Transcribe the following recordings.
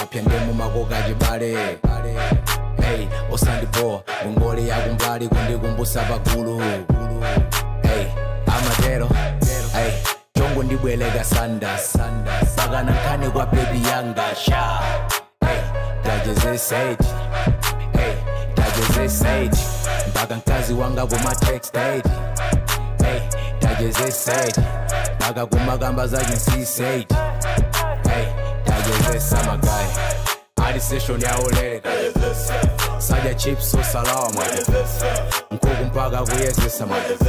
mapya ndemu makoka chibale hey, osandipoa ngongole yakumbali kundikumbusa pagulu hey, amatero hey, chongo ndibweleka sanda pakana nkhani kwa bebi yanga sha hey, tajezeseji hey, tajezeseji mpaka mkazi wanga kuma textage hey, tajezeseji mpaka kumakamba zachinsiseji hey, tajezesa magayi ali session yaoleka sadya chips osalawa nkuku mpaka kuyezesa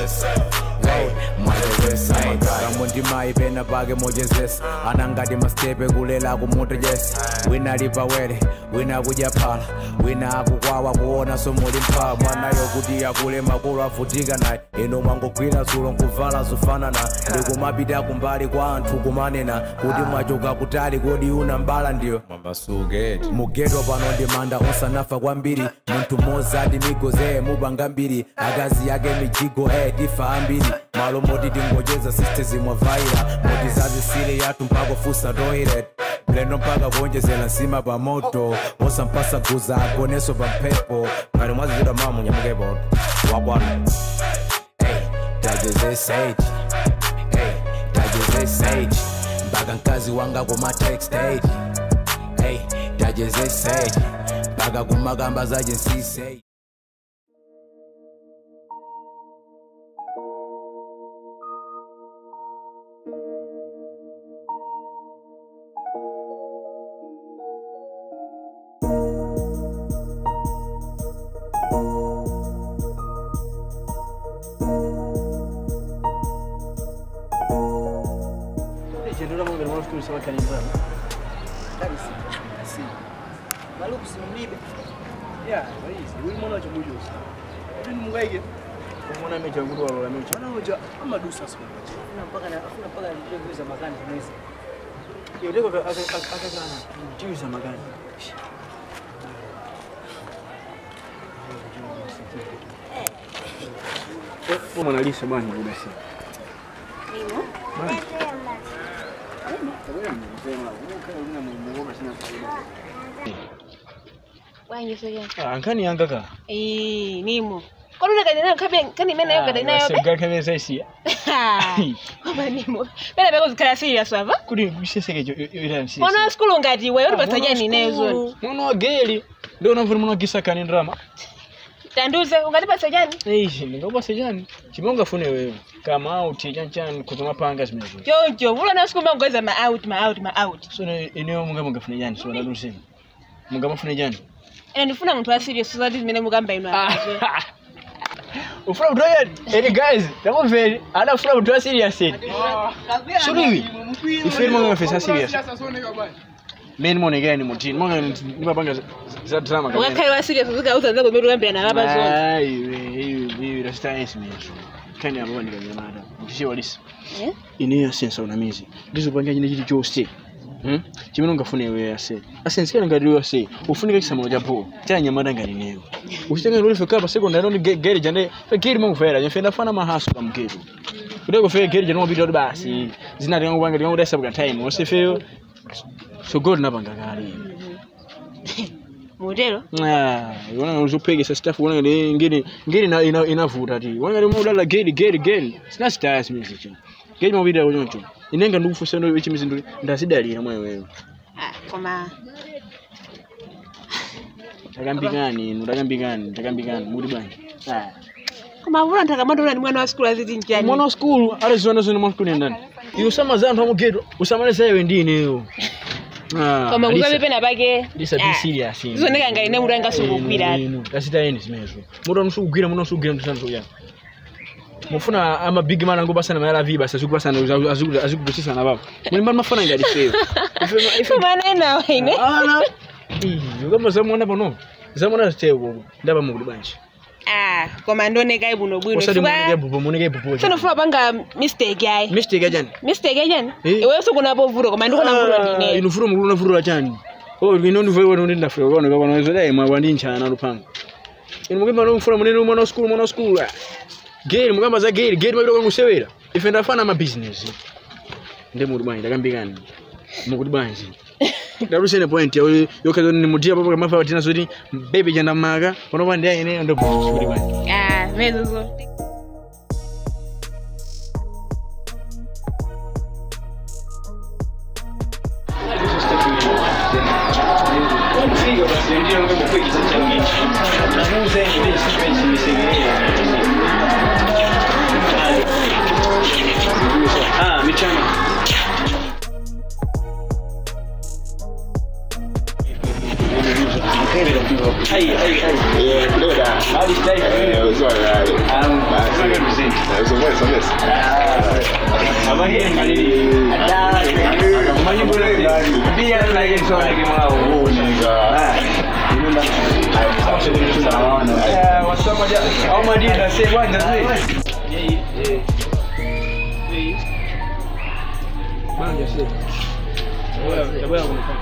kambo ndimayi pena pake mochezesa anangati mastepe kulela kumutejesa wina ali pawere wina akudya phala wina akukwawa kuona somuli mphala mwanayo kuti akule makolo avutika naye ino mwangogwira zulo nkuvala zofanana ndikumapita kumbali kwa anthu kumanena kuti mwachoka kutali kodi una mbala ndiyo mugeto pano ndimanda osanafa kwambiri munthu mmodzi ati migoze mupanga mbiri akazi yake mijigo e tifa ambiri malo moti tingocheza system mwavaira moti zazisile yathu mpaka fusa toilet mlendo mpaka kuonjezera nsima pa moto osampasa guza agoneso pa mphepo ngati mwazichita mamu nyamukepo wakwana hey, tajezeseji hey, tajezeseji mpaka mkazi wanga kuma textage hey, tajezeseji mpaka kumakamba zachinsiseji Chendera mungu ni mwafikiri sawa kanimbana. kabisa si maluku simlibe Ya, rahisi. Wewe mwana cha bujo. Wewe ni mungaike. Mwana mecha ngudu wa lola mecha. Mwana hoja ama dusa sio. kuna mpaka na kuna mpaka ndio za makani tunaweza Yo deko aka aka aka sana. Timu za magani. Wewe mwana lisa bwana buda si. wanyisoya Ah, nkani yanga ka. eh nimo kolule kadi nayo kabe kani mena yo kadi nayo be Sega kame saisi. kama nimo bena beko zikala serious ava Kuri biseseke jo ira msi. ona school ngati wewe uri pasajani nezo Mwana wa geli. Ndio unavuna mwana kisa kani drama. tanduze ungati pasajani Eishi, ndingoba sejani. Chimonga fune wewe. Kama auti chanchan kuzoma panga zimezo. jojo vula na school mangweza ma out ma out ma out So ne eneo munga munga fune jani so ndalusema. Munga mafune jani. ena ndifuna munthu wa serious so that zimene mukamba ino apaje Ufuna mtu yani? Eni guys, tamo veri. Ana ufuna mtu wa serious eni. Suriwi. Ifiri munga mafesa serious. Meni mone gani mutini. Munga nipa panga za drama kama. ukakhale wa serious uzikauza nzako mbiri ukambira na apa zona Ai, hivi hivi rasta esi mezo. Kani abo ndika nyamada. Mtishie walisi. Eh? ineyo asensa unamizi ndizopanga chine chili chose Hmm? chimene ungafune iwe ase asensikana ngati iwe ase ufunika chisamulo chapo chanyamata ngati ineyo uchitenga loli feka pa secondary ndi geri jane fe geri mangufera nyefe ndafana mahaso pa mketo kudeko fe geri jane mapita kuti basi zina tinga kupanga tinga kudasa pa time wose feyo so god napanga kale mutero Ah, iwana uzopegesa staff wana ngati ngiri ngiri ina- ina- inavuta ti wana ngati mudala geri geri geri sina staya simezi cho geri mapita kuchoncho inenga ndikufusa ndo ichi mizindu ndazidalira mwayo wewe Ah, koma takambikani inu takambikani takambikani muri bwanji Ah. koma vula nthakamandola ni mwana wa school aziti njani mwana wa skulu aliziona zone mwa skulu ndani iwe usamaza anthu amugeto usamaleza iwe ndi ineyo Ah, koma Alisa- kuzabe pena pake Alisa be ah, serious inu. zioneka ngati ne mutu angasungugwira Inu, inu, tasita yeni zimezo mutu amusukugwira muno asukugwira mtusana soya mufuna ama big man ango basana mayala vi basa azikubasana azikugusisana babo muli mbali mafana ngati feyo kumana nawe ine ana iyo kama zamwana pano zamwana ziteko ndaba mukuli bwanji ah koma ndioneka ibuno bwino usati munike chifukwa bubo munike bubo sinofuna panga mistake ayi mistake ajani mistake ajani Eh. iwenso kunapo vuto koma ndikona vuto ndine inu furo mukulu nafuro chani oh ino ndivo iwe ndi ndafuro kono kono zoda imwe kwandi nchana lupanga inu mukimba no mfura munene mwana wa school mwana wa school geri mukamba za geri geri mabiro kusewera ife ndafana ma business ndi muri bwanji takambikani mukuli bwanji ndalusene point yawe yokaza ni mutia papo kama fa tina zoti bebe chanda maka panopa ndi ayeneyo ndo kuti bwana Ah, mezozo. Ah, michana. Ai, ai, ai. Hadi stai. Habari ya ngalili. Mali bora pia lagi soalnya gimana? Ya, wasama aja. Au madi dah say bwana sih. Bwana sih. Wewe, tabia unafanya.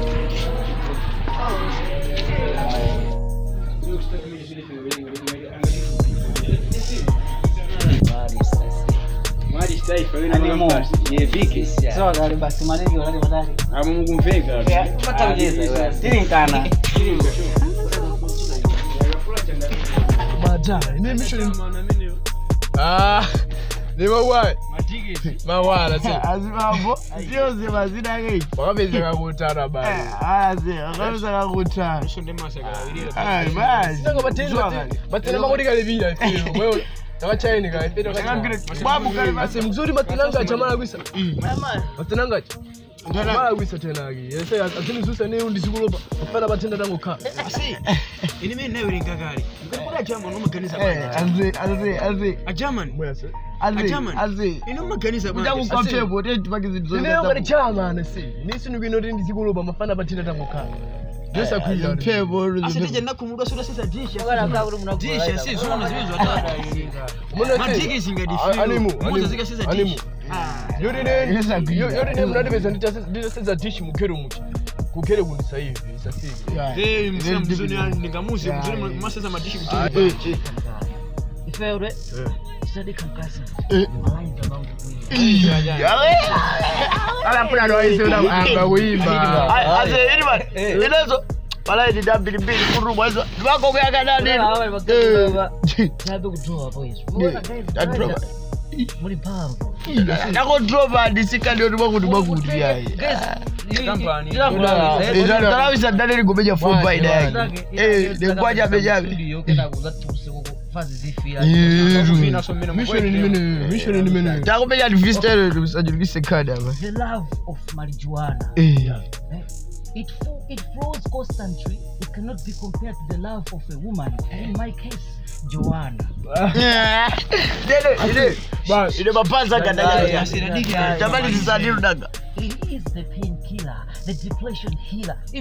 Mali stai Animo. Ye viki. Sawa gari basi malezi wale badali. Amo Mungu mveka. Pata mjeza wewe. Tini kana. Ah, ni mawai mawala si azimambo sio mazina gei wakapezeka kutana bali aze akabeza kakutana matena makoti kalipira wewe takachaini kasi mzuri matenanga chamala kwisa matenanga mala kwisa tena aki yese atini zusa ne undi sikulopa mafana batenda tango kha Ini mimi nayo lingakali. Ngikula jamaa no makanisa aze aze aze A German. mwese aze Ajaman. aze Ino makanisa kuja kukaphepo tetipakizi ineyo ngati chama si nisinu kwino ndi sikulopa mafana batenda tango kha Jesa kuila mphepo Asitije nakumudwa sura sasa disha. Wala kwa uri mnako. Disha si zona ziwezo hata. Matiki zingadifio. animu Moto zika sasa animu disha. yori ne yori ne mnadipeza nditasenza dishi mukhere muchi kukhere kunisa hivi sasivi Eh, msema mzuni ningamuzi mzuni masasa madishi kutoka. Ifeure. Sadika mkasi. alapuna noaiseanga kuimba aze iliba inezo malaidi da mbilimbili kurumwa izo ndivako kuyakana nini Chabe kutoa hapo Yesu. Ndadropa. Muri pambo. ndakodropa ndisikandi kuti mwakuti yayi Kampani. tarawisa dane ligomeja fo faida yake ndekwachabe chabe Vina so mina mishoni nimene mishoni nimene takumeja ndivisitele msajulikise khadi apa The love of marijuana. Eh. It, fo- it flows constantly. It cannot be compared to the love of a woman. In my case, Joanna. Dede, ine ine mapanza kadaya Yeah. tamani zisadirudaga It is the painkiller, the depression healer. It,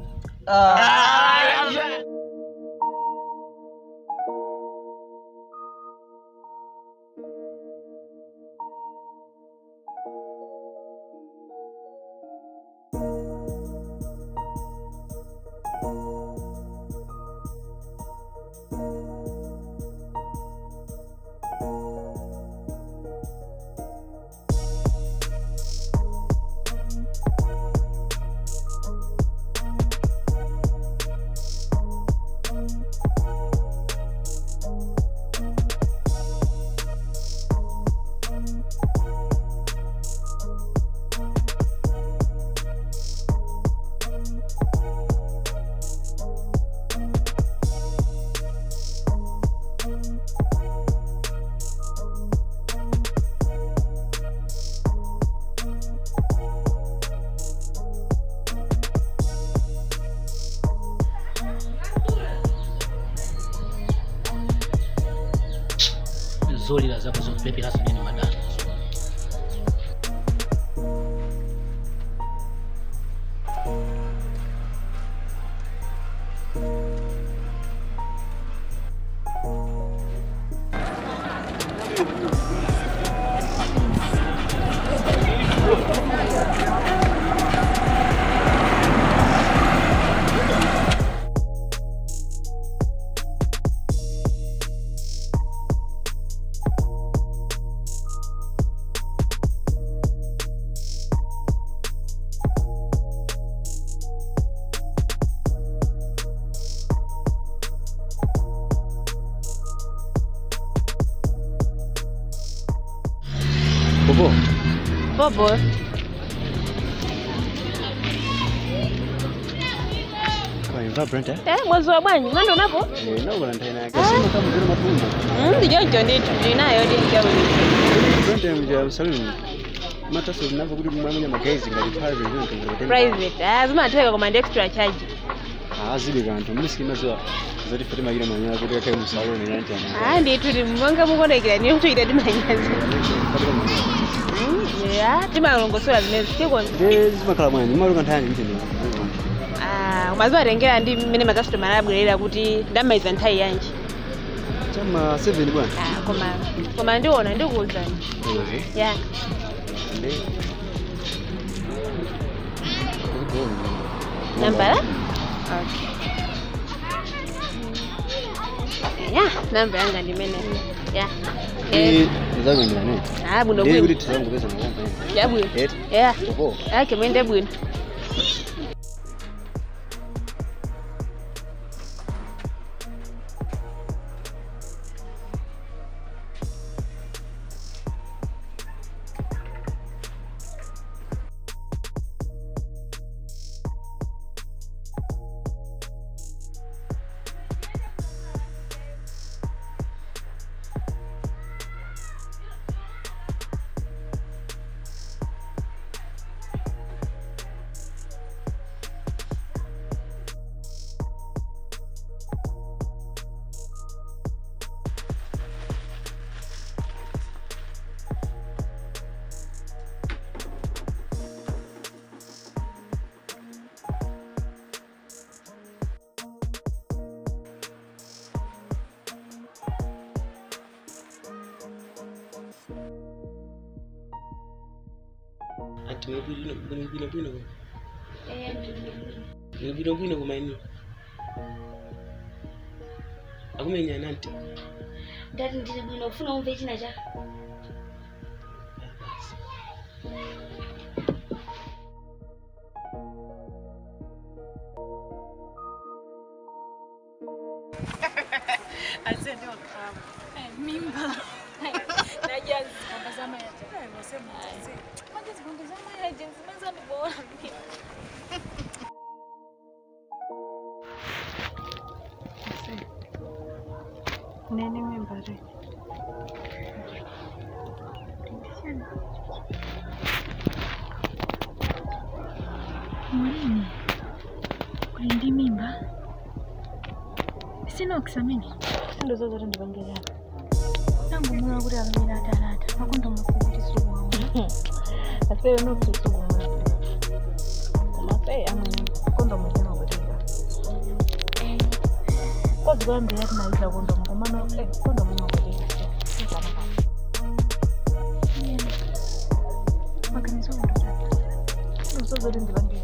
zolila zako zokupeperaso nini madana Bobo. Kwa Brenda. Eh, mwezi wa bwanyi, mwendo unapo? Eh, no bwana tena. Kasema kama vile matunda. Mm, ndijonjo ndicho. Ndinayo ndi njawe. Brenda mja saluni. Mata so navyo kudi mwamanya magaizi ngali private ndio ngere. Private. Ah, zima ateka command extra charge. Ah, zili kantu. Mimi sikima zwa. Zati fiti magira manya kuti kake musaloni nanti ana. Ah, ndi tuli mwanga mukonekera niyo tuita timanyazi. Mm, yeah, timalongosola zimezi tikonza. Ndezi makala mwanyi. Malu kantani mtende. Ah, mazuwa atengera ndi mmene makasitomala abwerera kuti ndamaliza nthawi yanji. Chama 7 bwana. Ah, koma koma ndiona ndikuwuzani. Eh. Yeah. Ndi. Nambala? Okay. Yeah, namba yanga ndimene. Yeah. Eh, Eh, nzakwendera ne. ah, bwino Ndi bwino. kuti tizangu pesa ngomba. Ya bwino. Eh. Yeah. Opo. Okay, mwende bwino. Ati mwebwino bwino bwino bwino. Mwebwino bwino kumaini. Akumenya nanti. ndati ndili bwino ufuna umve china cha Nene mimba re. Mwalimu, ulindi mimba? Sina okusamini. Ndo zo zote ndipangira. Tangu mwana kuti akamira atalata. Makondo mukubiri suwamu. Asere no kuti suwamu. Koma sei amwe kondo muzima kutenga. Kozi kwambira tinaiza kondo mukomano eh kondo mumakutenga. Maganizo kondo. Ndo zo zote ndipangira.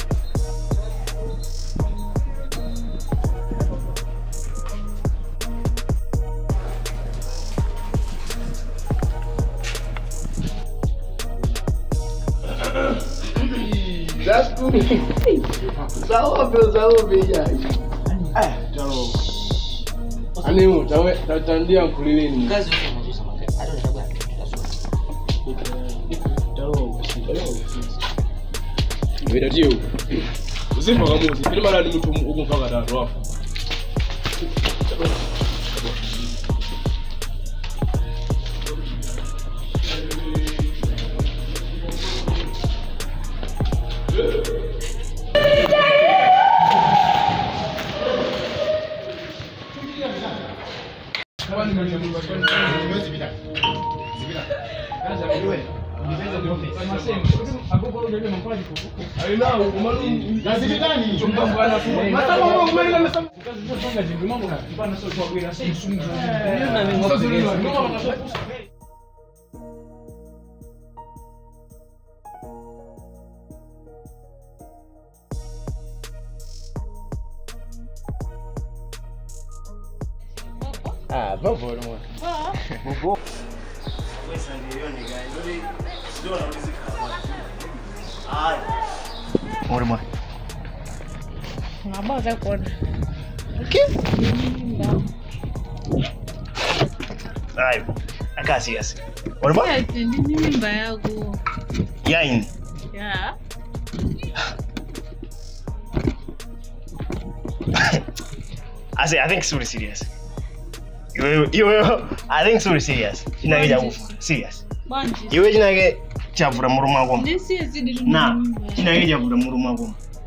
That's cool. Sawa vyo sawa vya. Eh, taro. Ani mu tawe tatandia mkulilini. Kazi unajuza makati. Hata unataka Taro. Weda dio. Usifa kamuzi. Kile mara ni mtu ukumfaka tatu hapo. Ah, bobo no. Bobo. Ore mwa. Ngabaza kuona. Ayo. akaa serious walipa Yes, ndi mimba yako. yaini Yeah. I say I think suri serious iwe iwe I think suri serious chinake chakufa serious Bwanji. iwe chinake chavula muru mwako Ndisiye zidi tu na mimba yako. chinake chavula muru mwako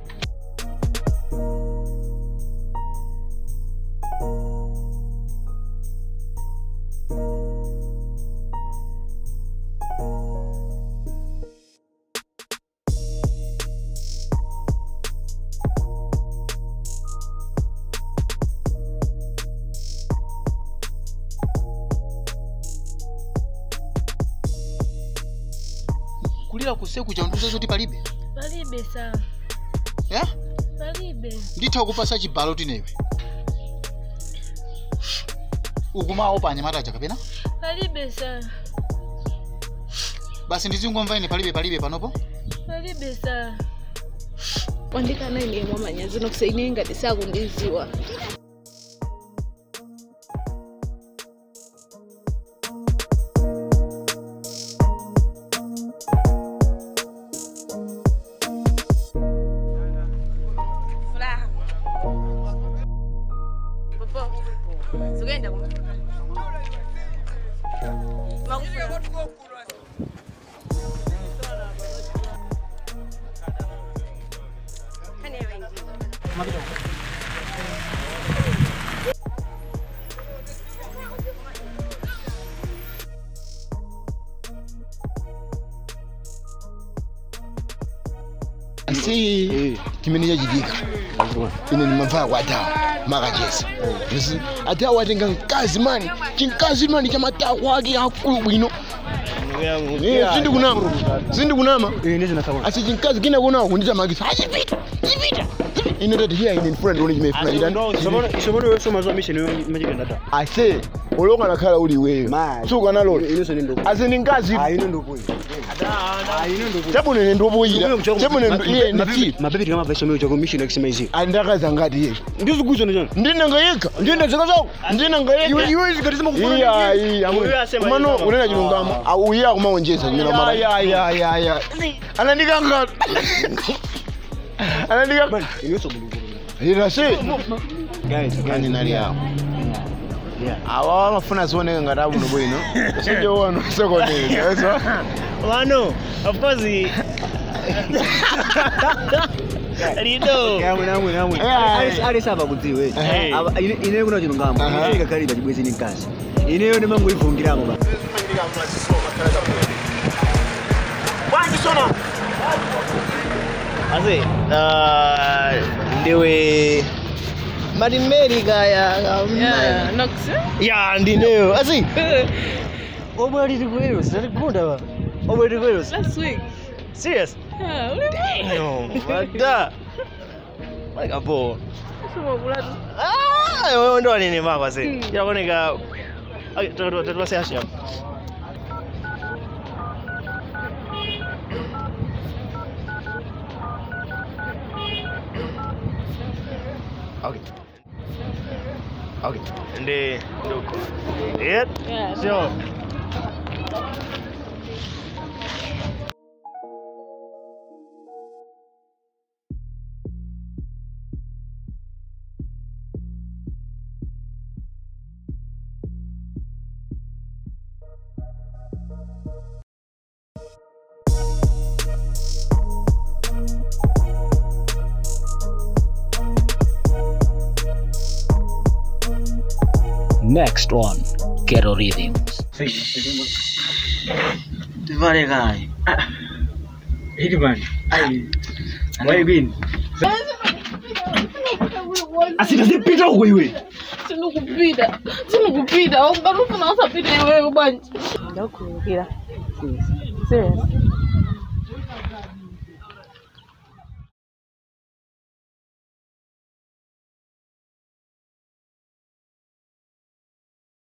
kulira kuseku chanduza zoti palibe Palibe sawa. eh? Palibe. nditha kupasa chibalo tinewe ukumawo pa anyamataja kapena Palibe sawa. basi ndizingomva ine palibe palibe panopo Palibe sawa. Wandikana ine mwamanya zino kusaine ngati sakundiziwa. Furaha. Popo. Sugenda kuma. si chimene chachitika ine ndimamvaya kwa atawa makachesa Zi- atawa atenga mkazi mani chimkazi mani cha matakwa ake akulu bwino Eh, sindikunama sindikunama asi chimkazi kina kunawo kundita magisa achipita chipita ine tati hiya ine ndifuna ndione chimefuna ase olokanakhala uli iweyo sukanalola ase ni mkazi chabunene ndobuyira chabunene iye nditi mabebiti kama vaisha meyo chako mission akisema izi andakaza ngati yeyo ndizikuzo njani ndinanga yekha ndine zaka zako ndinanga yekha Iwe- iwe zikati zimakufuna iya nini? iya Iwe asema kumano hizo. unena chilungamo auya kumaonjeza nyina mara ya ya ya ya anandikanga anandikanga iniso mulungu ila si guys kani nali yao awa amafuna zioneka ngati abuno bwino sinjo wano sekondari eso wano of course lido yamwe namwe namwe Eh. ali sava kudziwe Eh. Aba- ine ine kuno chilungamo Aha. ine kakalida chibwezi ni mkazi ineyo ndimangoivungiramo ba ase uh, ndiwe matimeri Yeah, Nox. ya ndineyo asi omwe aliti kwelo sitatigunda ba omwe aliti kwelo Last week. serious Yeah, uli no mada like a ball Suma kulatu. ah wewe ndo nini mako asi yaoneka okay tutwase hashi hapo Okay. Okay. Ndi nduko. Yep. Yeah. Sure. Next on Ghetto Rhythms. tivale kai hiti man ai wai bin asitazipita huko iwe Sinukupita. Sinukupita. Ukati ufuna usapite wewe bwanji. Ndakukulukira. Serious.